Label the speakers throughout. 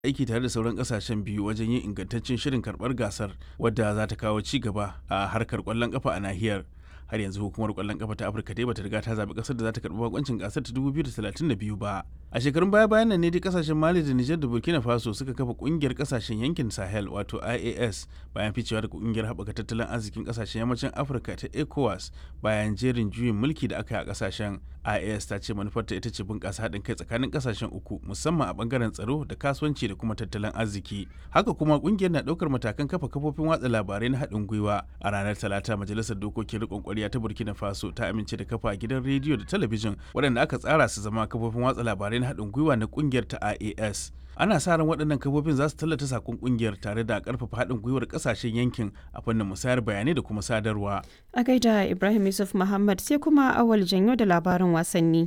Speaker 1: aiki tare da sauran kasashen biyu wajen yin ingantaccen shirin karbar gasar wadda za ta kawo ci gaba a harkar kwallon kafa a nahiyar har yanzu hukumar kwallon kafa ta afirka dai bata riga ta zaɓi ƙasar da za ta karɓi bakoncin gasar ta 2032 ba a shekarun baya bayan nan ne dai kasashen mali da nijar da burkina faso suka kafa ƙungiyar kasashen yankin sahel wato ias bayan ficewa da ƙungiyar haɓaka tattalin arzikin kasashen yammacin afirka ta ecowas bayan jerin juyin mulki da aka yi a kasashen ias ta ce manufarta ita ce bunƙasa haɗin kai tsakanin kasashen uku musamman a ɓangaren tsaro da kasuwanci da kuma tattalin arziki haka kuma ƙungiyar na ɗaukar matakan kafa kafofin watsa labarai na haɗin gwiwa a ranar talata majalisar dokokin riƙon ƙwarya ta burkina faso ta amince da kafa gidan rediyo da talabijin waɗanda aka tsara su zama kafofin watsa labarai na haɗin gwiwa na ƙungiyar ta ias ana sa ran waɗannan kafofin za su tallata sakon ƙungiyar tare da ƙarfafa haɗin gwiwar ƙasashen yankin a fannin musayar bayanai da kuma sadarwa
Speaker 2: a gaida ibrahim yusuf muhammad sai kuma awal janyo da labarin wasanni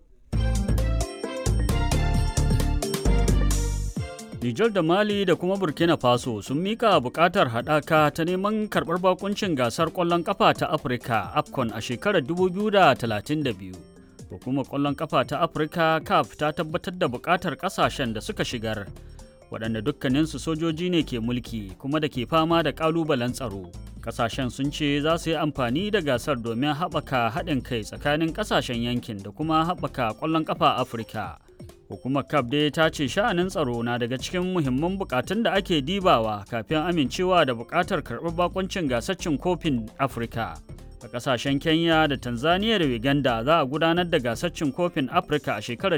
Speaker 3: Nijar da Mali da kuma Burkina Faso sun mika bukatar haɗaka ta neman karɓar bakuncin gasar ƙwallon ƙafa ta Afirka AFCON a shekarar 2032. Hukumar ƙwallon ƙafa ta Afirka CAF ta tabbatar da bukatar ƙasashen da suka shigar, waɗanda dukkaninsu sojoji ne ke mulki kuma da ke fama da ƙalubalen tsaro. Ƙasashen sun ce za su yi amfani da gasar domin haɓaka haɗin kai tsakanin ƙasashen yankin da kuma haɓaka ƙwallon ƙafa Afirka. hukumar cap dai ta ce sha'anin tsaro na daga cikin muhimman bukatun da ake dibawa kafin amincewa da bukatar karɓar bakoncin gasaccin kofin afirka a kasashen kenya da tanzania da uganda za a gudanar da gasaccin kofin afirka a shekarar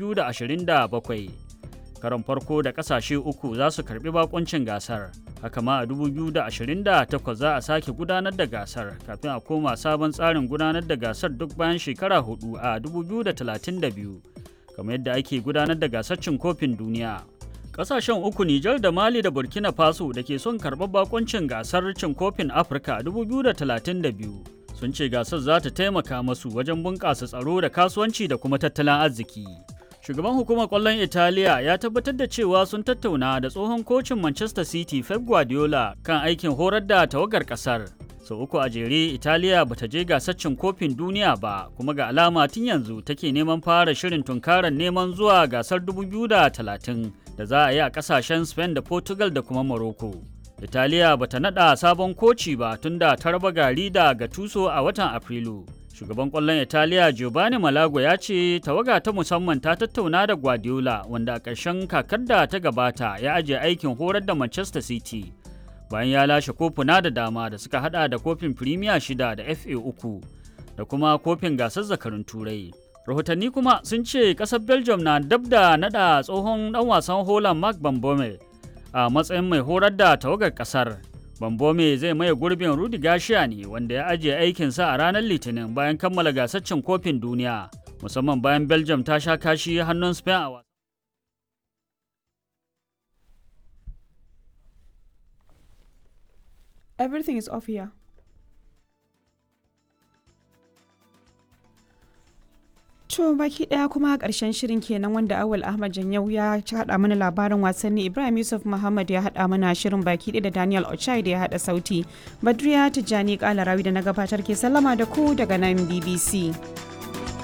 Speaker 3: 2027 karon farko da kasashe uku za su karbi bakoncin gasar haka ma a 2028 za a sake gudanar da gasar kafin a koma sabon tsarin gudanar da gasar duk bayan shekara hudu a 2032 kamar yadda ake gudanar da gasar cin kofin duniya. Ƙasashen uku Nijar da Mali da Burkina Faso da ke son karɓar bakoncin gasar cin kofin Afirka 2032 sun ce gasar za ta taimaka masu wajen bunƙasa tsaro da kasuwanci da kuma tattalin arziki. Shugaban hukumar ƙwallon Italiya ya tabbatar da cewa sun tattauna da tsohon kocin Manchester City Pep Guardiola kan aikin horar da tawagar ƙasar. sau so, uku a jere italiya bata je gasar cin kofin duniya ba kuma ga alama tun yanzu take neman fara shirin tunkarar neman zuwa gasar 2030 da za a yi a kasashen spain da portugal da kuma morocco italiya bata nada sabon koci ba tun da ta raba gari da gatuso a watan afrilu shugaban kwallon italiya giovanni malago ya ce tawaga ta musamman ta tattauna da guardiola wanda a ƙarshen kakar da ta gabata ya ajiye aikin horar da manchester city bayan ya lashe kofuna da dama da suka hada da kofin firimiya shida da fa uku da kuma kofin gasar zakarun turai rahotanni kuma sun ce kasar belgium na dab da nada tsohon dan wasan holland mark bambome a matsayin mai horar da tawagar kasar bambome zai maye gurbin rudi gashiya ne wanda ya ajiye aikinsa a ranar litinin bayan kammala gasar cin kofin duniya musamman bayan belgium ta sha kashi hannun spain a
Speaker 2: Everything is off here. To baki daya kuma karshen shirin kenan wanda Awal Ahmad Janyau ya haɗa mana labarin wasanni Ibrahim Yusuf Muhammad ya haɗa mana shirin baki ɗaya da Daniel Ochai da ya haɗa sauti. Badriya Tijjani Kalarawi da na gabatar ke sallama da ku daga nan BBC.